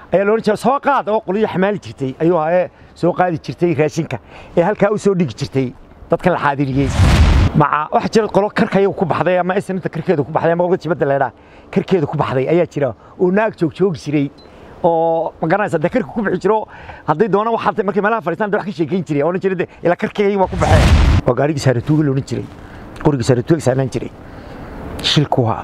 ayaa loodhan jiray soo qaad oo qoliyo xamaali jirtay ayuu ahaa ee soo qaadi jirtay raashinka ee halkaa u soo dhigi jirtay dadkan la xaadiriyey maca waxa jira qolo karkaya ku baxday ama snta karkeeda ku baxday ama qolka jibadda leedhaa karkeeda ku baxday ayaa jira oo naag joog joogi jiray oo ma garanaysa dee karka ku bixi jiro hadday doonaan waxaa markay meelaha fadhiistaan dee wax ka sheekeyn jiray oo odhan jiray dee ilaa karkayga waa ku baxeen waa gaarigii saaratuuga la odhan jiray qoriga saaratuuga saarnaan jiray shilku waa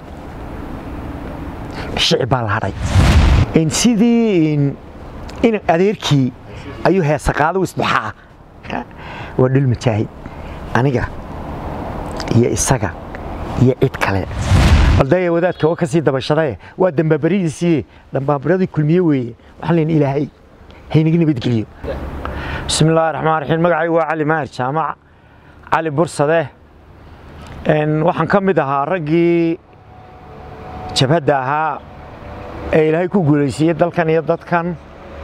shici baa la hadhay sidii in adeerkii ayuu heesa qaado isbaxaa waa dhul majaahid aniga iyo isaga iyo cid kale baldaya wadaadka oo ka sii dabashadae waa dambaabaridiisii dambaabaradii kulmiye weeye waxaan leyn ilaahay haynaga nabadgeliyo bismi illaahi raxmaan raxiim magacaygu waa cali maahir jaamac cali bursade waxaan ka mid ahaa raggii jabhadda ahaa ee ilaahay ku guulaysiiyey dalkan iyo dadkan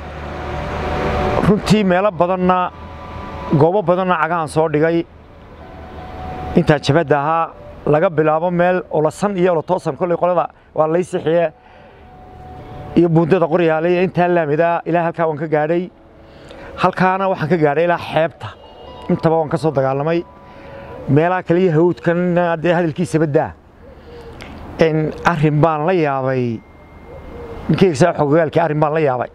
runtii meelo badanna goobo badanna cagahan soo dhigay intaa jabhadda ahaa laga bilaabo meel olasan iyo olotoosan kolley qolada waa lay sixiye iyo buundada qoryaale iyo intaa laamida ilaa halkaa waan ka gaadhay halkaana waxaan ka gaadhay ilaa xeebta intaba waan ka soo dagaalamay meelaha kale iyo hawdkan dee hadalkiisa baddaa arrin baan la yaabay ninkeygasaa xogogaalkii arrin baan la yaabay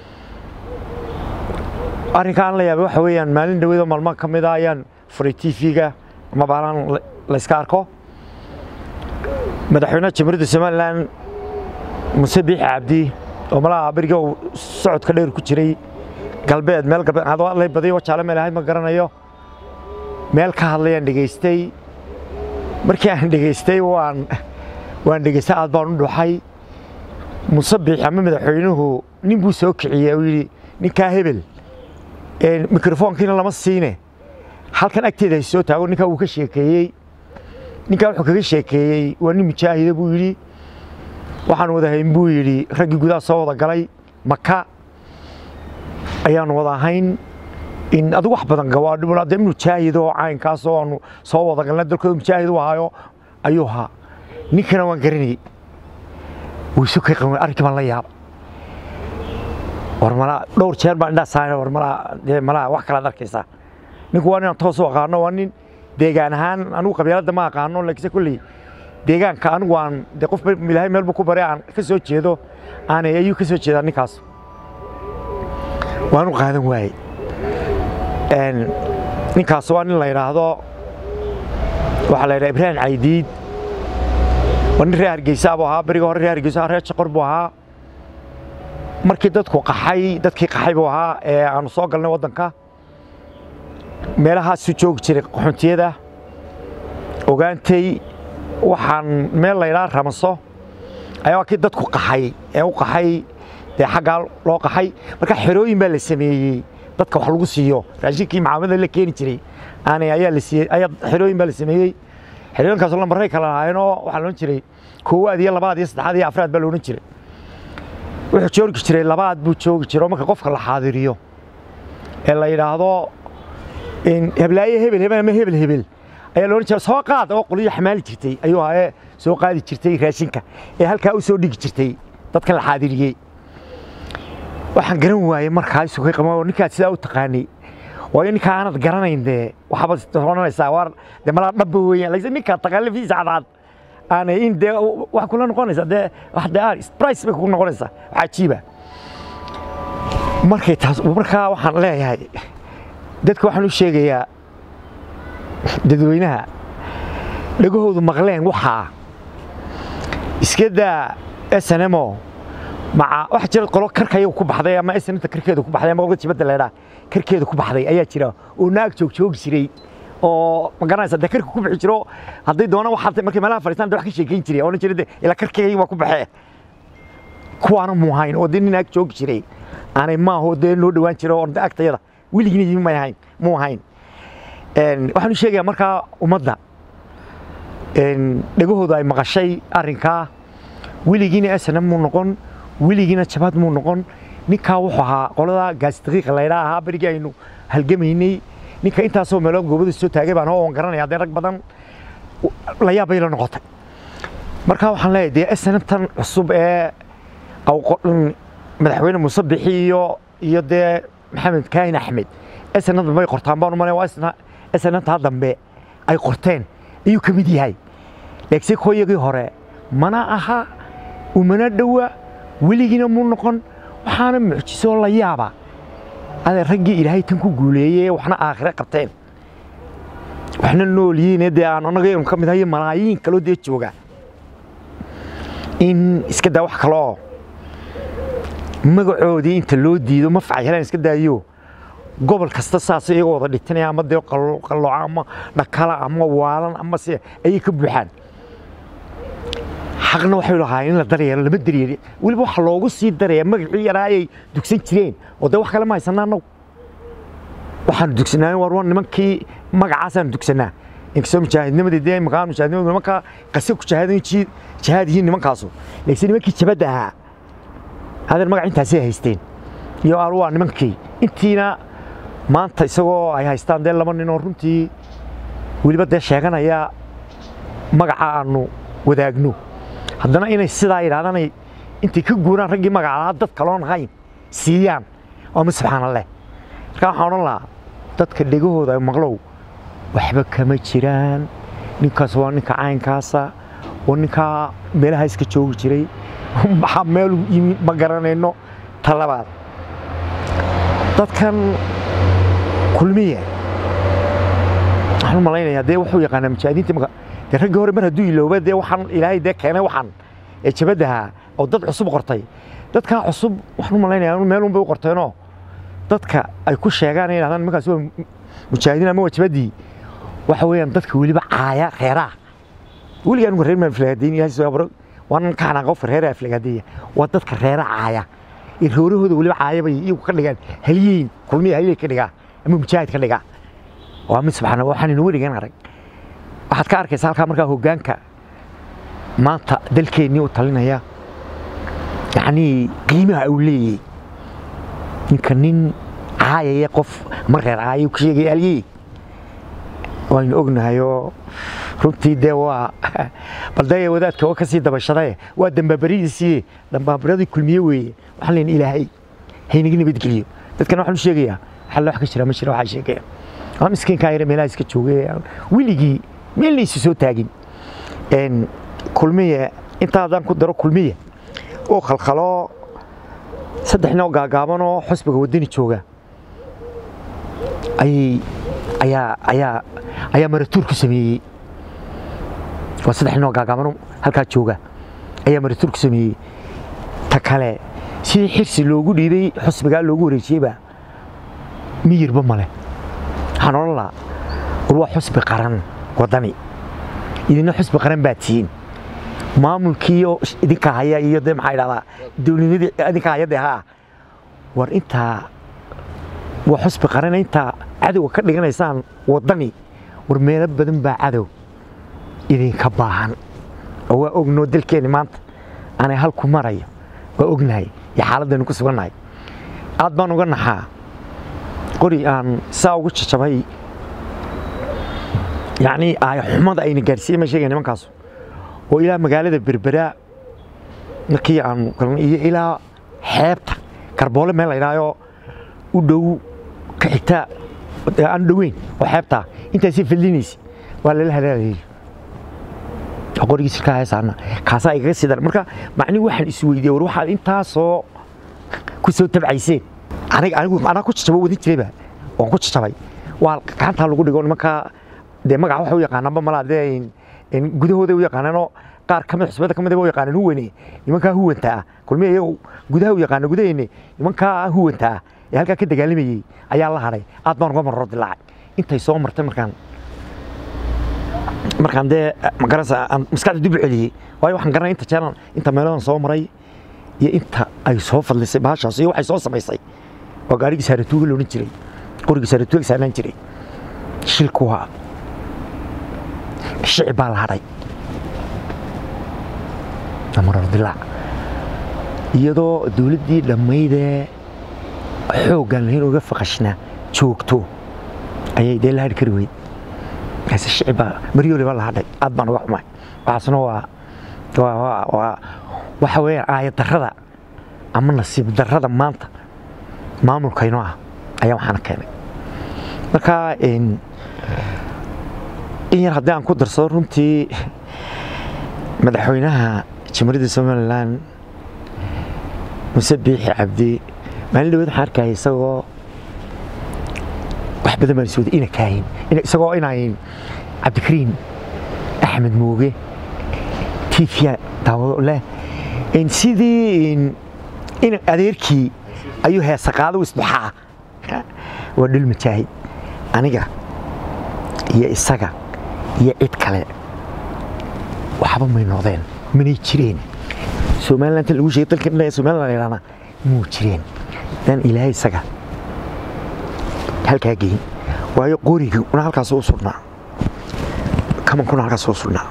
arrinka aan la yaabay waxa weeyaan maalin dhaweedoo maalmo ka mid a ayaan furay t v-ga ama baalaan layska arko madaxweynaha jamhuuriyadda somalilan muse biixi cabdi oo malaha beriga uu socodka dheer ku jiray galbeed meel galbeed adoo lay badiyo wajaale meel ahayd ma garanayo meel ka hadlayaan dhegaystay markii aan dhegaystay waan waan dhegaystay aad baan u dhuxay muse biixi ama madaxweynuhu nin buu soo kiciyey uu yidhi ninkaa hebel mikrofoonkiina lama siine halkan agteeda hay soo taago ninkaa wuu ka sheekeeyey ninkaa wuxuu kaga sheekeeyey waa nin mujaahida buu yidhi waxaan wada hayn buu yidhi raggii gudaha soo wada galay maka ayaanu wada ahayn in adigu wax badan gawaadhi dee mujaahid oo caynkaasoo aanu soo wada galnay dalkooda mujaahid u ahaayo ayuu ahaa ninkana waan garanayey wuu isu kay qaban arrinkii baan la yaaba war malaa dhowr jeer baan indhaa saarna war malaa dee malaa wax kalaad arkaysaa ninku waa ninaan toos u aqaano waa nin deegaan ahaan anigu qabyaaladda ma aqaano laakiinse kolley deegaanka anigu aan dee qof ilaahay meel buu ku baray aan ka soo jeedo aanay ayuu ka soo jeedaa ninkaas waanu qaadan waaye ninkaas waa nin la yidhaahdo waxaa la yidhaha ibraahim caydiid waa nin reer hargeysa buu ahaa beriga hore reer hargeysa reer jaqor buu ahaa markii dadku qaxay dadkii qaxay buu ahaa ee aanu soo galnay waddanka meelahaasu joogi jiray qaxoontiyada ogaantay waxaan meel laydhaa ramaso ayaa kii dadku qaxay ee u qaxay dee xaggaa loo qaxay marka xerooyin baa la sameeyey dadka wax lagu siiyo raashinkii macaamilada la keeni jiray aanay ayaa la siiyey ayaa xerooyin baa la sameeyey xerooyinkaasoo lambaray kala lahaayeenoo waxaa la odhan jiray koowaad iyo labaad iyo saddexaad iyo afraad baa la odhan jiray wuxuu joogi jiray labaad buu joogi jiray oo marka qofka la xaadiriyo ee la yidhaahdo heblaaye hebel hebel ama hebel hebel ayaa loodhan jiray soo qaad oo qoliyo xamaali jirtay ayuu ahaa ee soo qaadi jirtay raashinka ee halkaa u soo dhigi jirtay dadkan la xaadiriyey waxaan garan waayey markaa isugay qaba ninkaad sidaa u taqaanay waayo ninkaa aanad garanayn dee waxaabad odhanaysaa waar dee malaa dhabba weeyaan laakiin ninkaa taqaan lafiisa cadcad aanay in dee wax kula noqonaysa dee wax dee aan price bay kugu noqonaysaa wax cajiiba markay taas markaa waxaan leeyahay dadka waxaan u sheegayaa dadweynaha dhegahoodu maqleen waxaa iska daa snmo maca waxa jira qolo karkaya ku baxday ama snta karkeeda ku baxday ama qolka jibadda leedhaa karkeeda ku baxday ayaa jira oo naag joog joogi jiray oo ma garanaysa dee karka ku bixi jiro hadday doonaan waxaa markay meelaha fadhiistaan dee wax ka sheekeyn jiray oo odhan jiray dee ilaa karkayga waa ku baxee kuwaana muu hayn oo dee nin naag joogi jiray aanay maaho dee noo dhowaan jiro oo agtayada weligiina yimi may ahayn muu ahayn waxaan u sheegayaa markaa ummadda dhegahooda ay maqashay arrinkaa weligiina snm muu noqon weligiina jabad muu noqon ninkaa wuxuu ahaa qolada gaasdaqiiqa laydhaa ahaa berigii aynu halgamaynay ninka intaasoo meelood goobada soo taagay baan oo garanaya dee rag badan la yaab bay la noqotay marka waxaan leeyahay dee snmtan cusub ee madaxweyne muuse bixi iyo iyo dee maxamed kaahin axmed esna dambe ay qortaan baan u malaya waa isna esnantaa dambe ay qorteen ayuu ka mid yahay laakiinse kooyagii hore mana aha umana dhowa weligiina muu noqon waxaana mucjiso la yaaba adee raggii ilaahay tan ku guuleeyey waxna aakhire qabteen waxna noolyihiin dee aan annaga ka mid hayo malaayiin kaloo dee jooga in iska daa wax kaleoo magacoodii inta loo diido ma facyalaan iska daayo gobol kasta saas iyagoo wada dhitinaya ama dee qallooca ama dhakala ama waalan ama se ayay ka buuxaan xaqna waxay lahaayeen in la daryeelo lama daryeeli weliba waxa loogu sii daraya magacii yaraa ayay dugsan jireen oo dee wax kale ma haysanaa annagu waxaanu dugsanaa war war nimankii magacaasaan dugsanaa inkastoo mujaahidnimadii dee makaan mujaahidnimadu nimankaa qase ku jahaadan jihaad yihiin nimankaasu laakiin nimankii jabadda ahaa hadeer magac intaasay haysteen iyo aan waa nimankii intiina maanta isagoo ay haystaan dee laba nin oo runtii weliba dee sheeganaya magaca aanu wadaagno haddana inay sidaa yidhahdaan intay ka guuraan raggii magacaa dad kaloon ahayn siiyaan waa mid subxaana leh markaa waxaan odhan lahaa dadka dhegahooda maqlow waxba kama jiraan ninkaas waa ninka caynkaasa oo ninkaa meelaha iska joogi jiray maxaa meel yimid ma garanayno ta labaad dadkan kulmiya waxaan u malaynayaa dee wuxuu yaqaanaa mujaahidiinta imaka dee raggii hore mar hadduu ilooba dee waxaan ilaahay dee keenay waxaan ee jabadaha oo dad cusub qortay dadkaa cusub waxaan u malaynayaa meel unbay u qorteenoo dadka ay ku sheegaan ay yidhahdaan nimankaasi waa mujaahidiin ama waa jabadii waxa weeyaan dadka weliba caaya reeraha weligaa anigu reer maan filagadeyn ilahay soo abro waan ka xanaaqo qofka reeraha filagadeeya waa dadka reera caaya ee roorahooda weliba caaya bay iyagu ka dhigaan halyeyn kulmiya halyey ka dhigaa ama mujaahid ka dhigaa waa mid subxaana waxaan inuu weligan arag waxaad ka arkaysa halkaa markaa hoggaanka maanta dalkeennii u talinaya yacnii qiimaha uu leeyahay ninka nin caayaya qof ma reer caaya ku sheegaya halyey waynu ognahayoo runtii dee waa baldaya wadaadka oo ka sii dabashadae waa dambaabaridiisii dambaabaradii kulmiye weeye waxaan leyn ilaahay haynaga nabadgeliyo dadkana waxaan u sheegayaa xalla wax ka jira ma jira waxaa sheegaya waa miskiinkaa yare meelaha iska joogay weligii meelna isu soo taagin kulmiye intaa haddaan ku daro kulmiye oo khalkhalo saddex nin oo gaagaabanoo xusbiga waddani jooga ayay ayaa ayaa ayaa maratuur ku sameeyey waa saddex nin oo gaagaaban halkaa jooga ayaa maratuur ku sameeyey ta kale sidii xirsi loogu dhiibay xusbigaa loogu wareejiyeyba miyirba male waxaan odhan lahaa war waa xusbi qaran waddani idina xusbi qaran baa tihiin maamulkiiyo idinka haya iyo dee maxaa idhahdaa dowladnimadii idinka haya dee haa war intaa waa xusbi qarana intaa cadowga ka dhiganaysaan waddani war meelo badan baa cadow idinka baahan oo waa ognoo dalkeenni maanta aanay halku marayo waa ognahay iyo xaaladaynu ku sugannahay aad baan uga naxaa qori aan saa ugu jajabay yacnii aaya xumada ayna gaarsiiyey ma sheegaya nimankaasu oo ilaa magaalada berberaa markii aan iyo ilaa xeebta karboole meel la idhaayo u dhow ka xigtaa aan dhoweyn oo xeebtaa intaasii fadlinaysa waa lala halaalayay qorigii sirkaa heesaana kaasaa igaga sii dar marka macnihi waxaan is weydiiyey war waxaad intaasoo ku soo tabcayseen aniga anigu anaa ku jajabo wadin jirayba waan ku jajabay waa gacantaa lagu dhigo nimankaa dee magaca waxa u yaqaanaanba malaa dee gudahooda u yaqaanaanoo qaar ka mid xusbada ka mid u yaqaanaan huwane nimankaa huwanta ah kulmiya iyagu gudaha u yaqaana gudaheenne nimankaa huwanta ah ee halkaa ka dagaalamayey ayaa la hadhay aad baan uga marro dilaacay intay soo martay markaan markaan dee magaranaysa aan maskaxda dib u celiyey waayo waxaan garanay inta jeelan inta meeladan soo maray iyo inta ay soo fadlisay bahashaas iyo waxay soo samaysay waa gaarigii saaratuuga loodhan jiray qorigii saaratuuga saarnaan jiray shilku waa shici baa la hadhay marar dilaac iyadoo dowladdii dhammaydee xooggan lahayn uga faqashnaa joogto ayay dee la hadhi kari weyd markaase shici baa maryoole baa la hadhay aad baan uga xumaay waxaasna waa waa waa waxa weeyaan aayad darrada ama nasiib darrada maanta maamulkaynoo ah ayaa waxaana keenay marka in yar haddii aan ku darsado runtii madaxweynaha jamhuuriyadda somalilan muse biixi cabdi maalin dhaweed waxaan arkaya isagoo wax badan baan iswada ina kaahin isagoo inayn cabdikariim axmed mooge tiifiya daawado leh sidii in adeerkii ayuu heesa qaado isduxaa waa dhul majaahid aniga iyo isaga iyo cid kale waxba may noqdeen manay jireen somaliland lagu sheegay dalka somaliland yidhahna muu jireen dan ilaahay isaga halkaa geyn waayo qorigii una halkaas u sugnaa kamankuna halkaas u sugnaa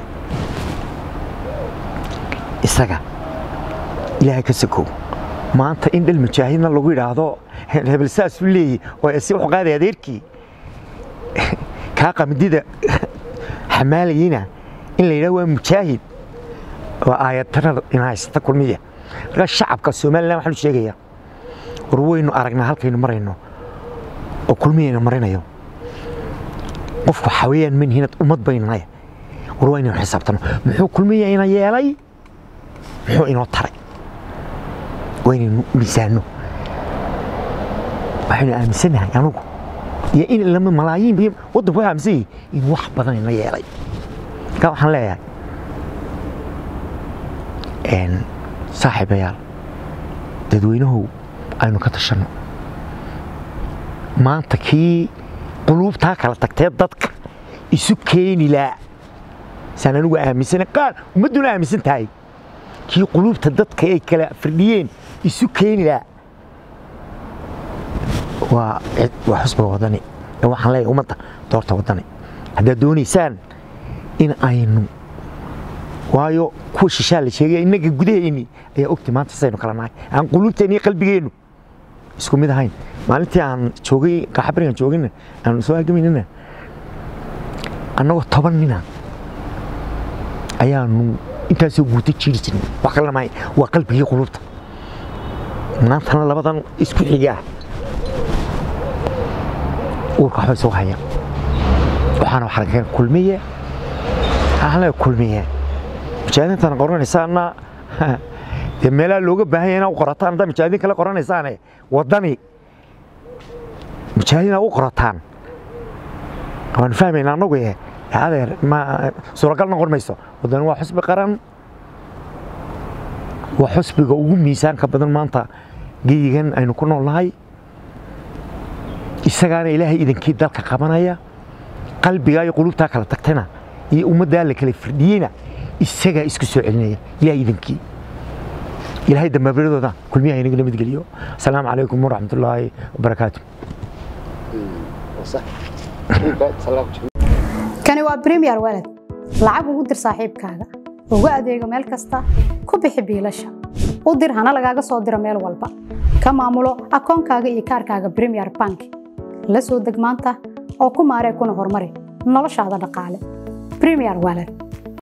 isaga ilaahay ka sakow maanta in dhal mujaahidna lagu yidhaahdo hebel saasuu leeyahy oo si wuxuu qaaday adeerkii kaa qamdida xamaalayina in la yidhahdo waa mujaahid waa aayadtanada ina haysata kulmiya markaa shacabka somalilan waxaanu sheegayaa war waynu aragnaa halkaynu marayno oo kulmiyaynu marinayo qofku waxaa weeyaan manhinad ummad baynu nahay war waa inaynu xisaabtano muxuu kulmiya ina yeelay muxuu inoo taray waa inaynu miisaanno waxaynu aaminsannahay anugu iyo in lama malaayiin biyo waddanku waa aaminsan yahay in wax badan ina yeelay markaa waxaan leeyahay saaxiibayaal dadweynahow aynu ka tashanno maanta kii quluubtaa kala tagtee dadka isu keeni laa saan anigu aaminsana qaar ummadduna aaminsan tahay kii quluubta dadka ay kala firdhiyeen isu keeni laa waa waa xusbiga wadani ee waxaan leeyahay ummadda doorta wadani haddaad doonaysaan in aynu waayo kuwa shishaa la sheegaya innaga gudaheenni ayaa ogtay maanta saynu kala nahay aan quluubteen iyo qalbigeennu isku mid ahayn maalintii aan joogay qaxabarigan joogina aan soo halgamaynina annagoo toban nina ayaanu intaasoo guuto jiiri jirnay wax kalena mahay waa qalbigii quluubta maantana labadan isku xigaa uurka waxbay soo hayaan waxaana waxaa laga kulmiye waxaan leeyahay kulmiye mujaahidiintan qoranaysaana dee meelaha looga baahan yahay inaa u qorataan haddaa mujaahidiin kale qoranaysaane waddani mujaahidiin u qorataan waanu fahmayna annagu eh adeer ma suuragal noqon mayso waddani waa xusbi qaran waa xusbiga ugu miisaanka badan maanta geyigan aynu ku nool nahay isagaana ilaahay idankii dalka qabanaya qalbigaa iyo qulubtaa kala tagtana iyo ummaddaa la kala firdhiyeyna isagaa isku soo celinaya ilaahay idankii ilaahay dambaabiradooda kulmiyaha inaga nabad geliyo asalaamu calaykum waraxmatullaahi wabarakaatu kani waa premier walad lacag ugu dir saaxiibkaaga ugu adeego meel kasta ku bixi biilasha u dir hana lagaaga soo diro meel walba ka maamulo akoonkaaga iyo kaarkaaga premier bank la soo deg maanta oo ku maaree kuna horumari noloshaada dhaqaale premier walad